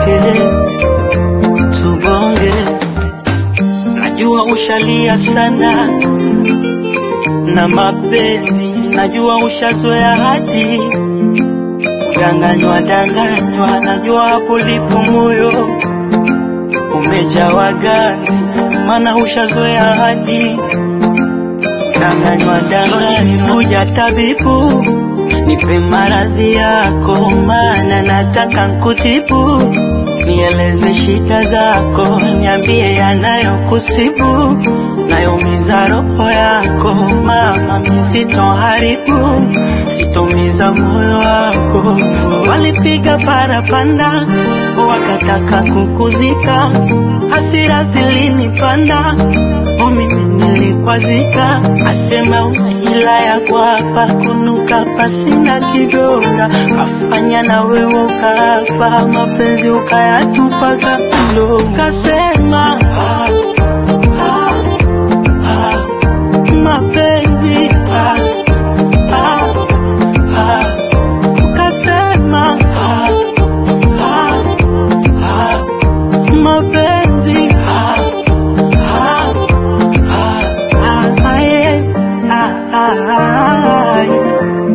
tubonge, tubonge. Najua ushalia sana na mapenzi, najua ushazoea hadi kudanganywa danganywa, najua hapo lipo moyo umejawa ganzi, maana ushazoea hadi danganywa danganywa. Kuja tabibu, nipe maradhi yako, maana nataka nkutibu. Nieleze shida zako, niambie yanayokusibu, nayoumiza roho yako. Mama, mi sitoharibu, sitomiza moyo wako. Walipiga parapanda, wakataka kukuzika, hasira zilinipanda, o mimi nilikwazika. Asema una hila ya kwapa, kunuka pasina kidonda, kafanya na wewe ukaapa, mapenzi ukayatupa kando. Kasema ah, ah, ah, mapenzi ah, ah, ah, kasema ah, ah, ah, mapenzi ah, ah, ah, ah, yeah, ah, ah, ah, yeah.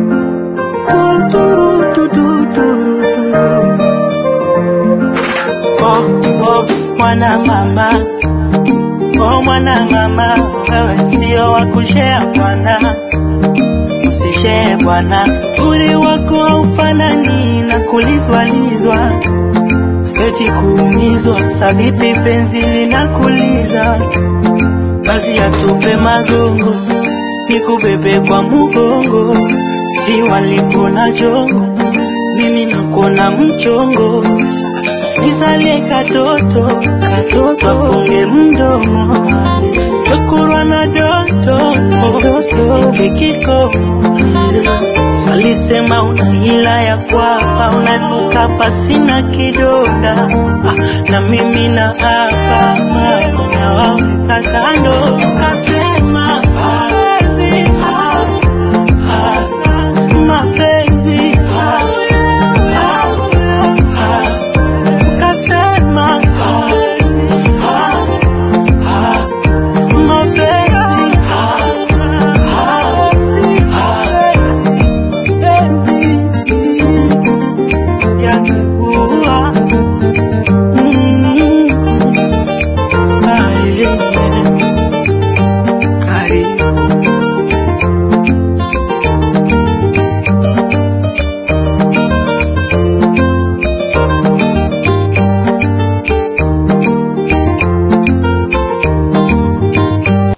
Du, du, du, du, du. Oh, oh, mwana mama oh, mwana mama wewe sio wa kushea bwana usishee bwana uzuri wako haufanani na kulizwalizwa eti kuumizwa sabibi penzi linakuliza basi atupe magongo nikubebe kwa mugongo si walikona jongo mimi nakona mchongo nisalie katoto katoto afunge mdomo chokurwa na doto ikikomo salisema una hila ya kwapa unanuka pasina kidonda ah, na mimi na hapa mama nawaweka kando kasema mapenzi ah, ah, mapenzi ah, ah, ah, kasema ah, ah, ah, mapenzi ah, ah, ah, penzi yangekuwa